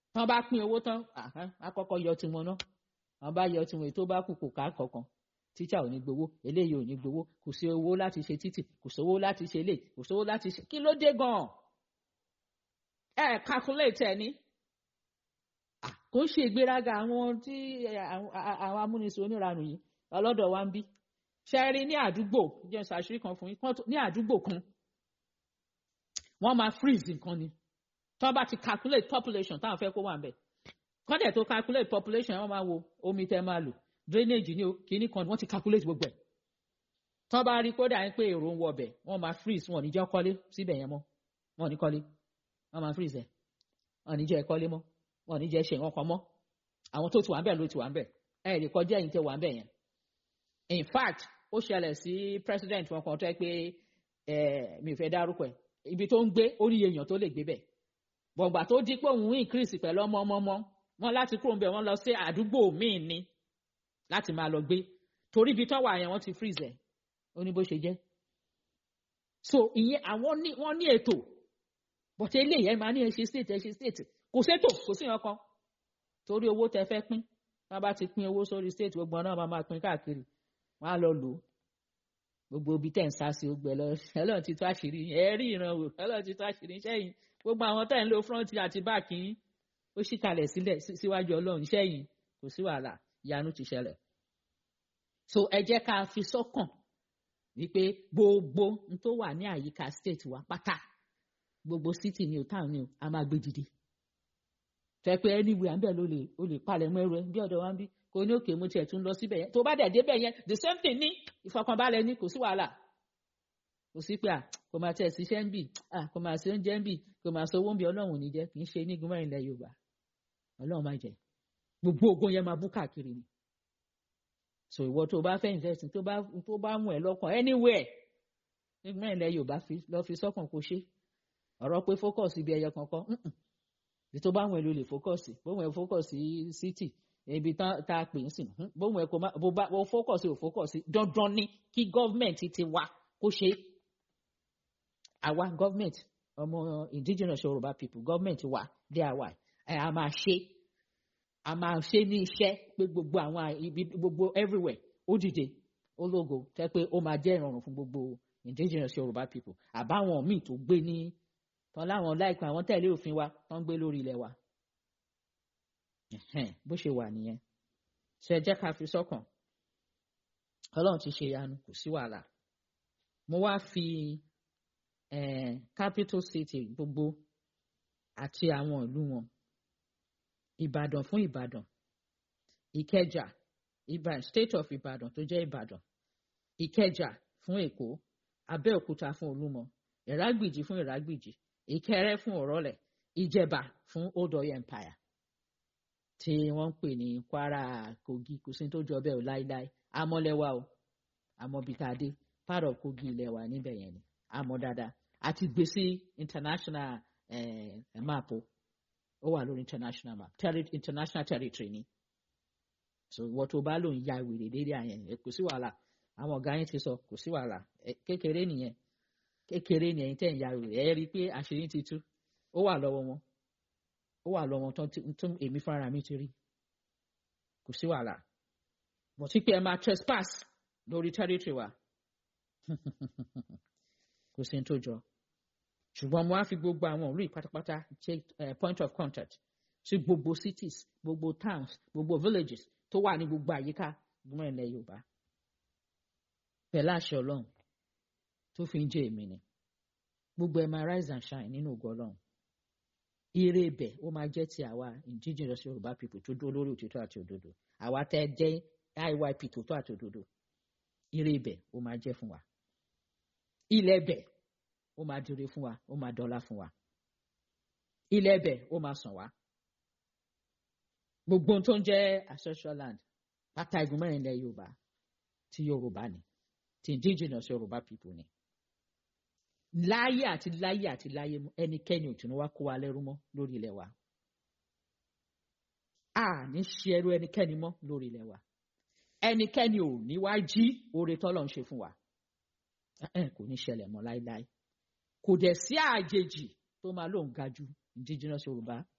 tán bá pín owó tán àkọ́kọ́ yọ tiwọn náà wọn bá yọ tiwọn ètò bá kù kò ká kankan tíṣà ò ní gbowó eléyìí ò ní gbowó kò sí owó láti ṣe títì kò sówó láti ṣe lè kò sówó láti ṣe kí ló dé gan-an ẹ calculate ẹ ní kò ń ṣe ìgbéraga àwọn tí àwọn amúnisìn oníranù yìí ọlọ́dọ̀ wa ń bí ṣe rí ní àdúgbò jẹ́ ṣàṣírí kan fún yín ní àdúgbò kan wọ́n máa freeze nǹkan ni tí wọ́n bá ti calculate population táwọn fẹ́ kó wà ń bẹ̀ kọ́dẹ̀ tó calculate population wọ́n máa wo omi tẹ́ máa lò drainage ní o kìíní kan wọ́n ti calculate gbogbo ẹ̀ tí wọ́n bá rí kódà ń pé èrò ń wọ ọbẹ̀ wọ́n máa freeze wọn ò ní jẹ́ kọ́lé síbẹ̀ yẹn mọ́ wọn ò ní kọ́lé wọ́n máa freeze ẹ̀ wọn ò ní jẹ́ kọ́lé mọ́ wọn ò ní jẹ́ ṣe nǹkan kan mọ́ àwọn tó ti wà ń bẹ̀ ló ti wà ń bẹ̀ ẹ̀ lè kọjá ẹ̀yìn tẹ́ wà ń bẹ̀ yẹn in fact ó ṣẹlẹ̀ sí president wọn kan tó yẹ pé mi ò fẹ́ dárúkọ ẹ̀ ibi tó ń gbé ó ní èèyàn tó lè gbé bẹ̀ bọ̀gbà tó di pé òun increase pẹ̀lú ọmọ ọmọ ọmọ wọn láti kúrò ń bẹ̀ wọ́n lọ sí àdúgbò míì ni láti máa lọ gbé torí ibi tó wà yẹn wọ́n ti freeze ẹ̀ ó ní bó ṣe jẹ́ so ìyẹn àwọn ní wọ́n ní ètò but eléyìí ẹ máa ní ẹ ṣe state ẹ ṣe state kò sétò kò sí nǹkan torí owó tẹ fẹ́ pín wọ́n bá ti pín owó sórí state gbogbo náà máa máa pín káàkiri wọ́n á lọ lò ó gbogbo ibi tẹ̀ ń sá sí ogbẹ lọ ẹlọ́run ti tó àṣírí ẹ rí ìran wò ẹlọ́run ti tó àṣírí sẹ́yìn gbogbo àwọn tẹ̀ ń lo front àti back yín ó sì kalẹ̀ sílẹ̀ síwájú ọlọ́run sẹ́yìn kò sí wàhálà ìyanu ti ṣẹlẹ̀ so ẹ jẹ́ ká fi sọ́kàn wípé gbogbo n tó wà ní àyíká state wa pátá gbogbo city ni o town ni o a máa gbé dìde fẹ́ pé anywhere àbẹ̀ ló lè o lè palẹ̀ mọ́ ẹrù ẹ bí ọ̀dọ̀ wa ń bí kò ní òkè mo tiẹ̀ tún lọ síbẹ̀ yẹn tó bá dẹ̀ débẹ̀ yẹn the same thing ní ìfọkànbalẹ̀ ní kò sí wàhálà kò sí pé à kò máa tẹ̀ síṣẹ́ ń bì à kò máa ṣe oúnjẹ ń bì kò máa sọ owó ń bì ọlọ́run ò ní jẹ́ kì í ṣe ní igun mẹ́rin ilẹ̀ yorùbá ọlọ́run máa jẹ́ gbogbo ogun yẹn máa bú káàkiri ni so ìwọ tó bá fẹ́ invest tó bá tó bá mú ẹ lọ́kàn anywhere nígbà ilẹ̀ yorùbá lọ fi sọ́kàn kó ṣe ọ̀rọ̀ pé focus ibi ẹyọ kankan bí tó bá mú ẹ ló lè focus bó mú ẹ focus city ibi tá a pè ń sìn bó mú ẹ kó má bó bá bó focus ò focus dandan ni kí gọ́ọ̀mẹ̀ntì ti wá kó ṣe àwa gọ́ọ̀mẹ̀ntì ọmọ indigenous yorùbá people gọ́ọ̀mẹ̀ntì wa dé àwa ẹ̀ a máa ṣe a máa ṣe ní iṣẹ́ pé gbogbo àwọn ibi gbogbo everywhere ó dìde ó lógo tẹ́ pé ó máa jẹ́ ìrọ̀rùn fún gbogbo indigenous yorùbá people àbáwọn míì tó gbé ní tán láwọn láìpẹ́ àwọn tẹ̀lé òfin wa tán gbé lórí ilẹ̀ wa bó ṣe wà nìyẹn ṣe jẹ́ ká fi sọ́kàn ọlọ́run ti ṣe ìyanu kò sí wàhálà mo wá fi capital city gbogbo àti àwọn ìlú wọn ìbàdàn fún ìbàdàn ìkẹjà ìbàdàn state of ìbàdàn tó jẹ́ ìbàdàn ìkẹjà fún èkó abẹ́òkúta fún olúmọ ìrágbìjì fún ìrágbìjì ìkẹrẹ fún ọ̀rọ̀lẹ̀ ìjẹ̀bà fún old oil empire tí wọ́n ń pè ní kwara kogi kò sí tó jọ bẹ́ẹ̀ o láíláí amọ́lẹ́wà o amọ́bitadé part of kogi ilẹ̀ wa níbẹ̀ yẹn ni amọ́ dáadáa àti gbèsè international eh, map o ó wà lórí international map Terri international territory ni so ìwọ tó bá lòun ya wèrè lérí àyẹn kò sí wàhálà àwọn ọ̀gá yẹn ti sọ kò sí wàhálà kékeré nìyẹn kékeré ni ẹ̀yin tẹ́ ń ya wèrè ẹ rí i pé àṣírí ti tú ó wà lọ́wọ́ wọn ó wà lọ́wọ́ tó èmi fúnra mi ti rí kò sí wàhálà bọ̀ sí pé ẹ máa trespass lórí territory wa kò sí ní tó jọ ṣùgbọ́n mo á fi gbogbo àwọn ìlú ìpátápátá ṣe point of contact sí gbogbo cities gbogbo towns gbogbo villages tó wà ní gbogbo àyíká gbọ́n ilẹ̀ Yorùbá pẹ̀lú àṣẹ Ọlọ́run tó fi ń jẹ́ èmi ni gbogbo ẹ̀ máa rise and shine nínú ògo Ọlọ́run ire ibẹ̀ ó máa jẹ́ ti àwa indigenous Yorùbá people tó dúró lórí òtítọ́ àti òdodo àwa tẹ́ jẹ́ IYP tòótọ́ àti òdodo ire ibẹ̀ ó máa jẹ́ fún wa ilẹ̀ ibẹ̀ ó máa dire fún wa ó máa dọ́là fún wa ilẹ̀ ibẹ̀ ó máa sàn wá gbogbo ohun tó ń jẹ́ ancestral land pátá igun mẹ́rin ilẹ̀ Yorùbá ti Yorùbá ni ti indigenous Yorùbá people ni láyé àti láyé àti láyé ẹnikẹ́ni ò tún wá kó wa lẹ́rú mọ́ lórí ilẹ̀ wa a ní ṣe ẹrú ẹnikẹ́ni mọ́ lórí ilẹ̀ wa ẹnikẹ́ni ò ní wá jí oore tọ́lọ̀ ń ṣe fún wa kò ní ṣẹlẹ̀ mọ́ láéláé kò dẹ̀ sí àjèjì tó máa lóun ga ju indigenous Yorùbá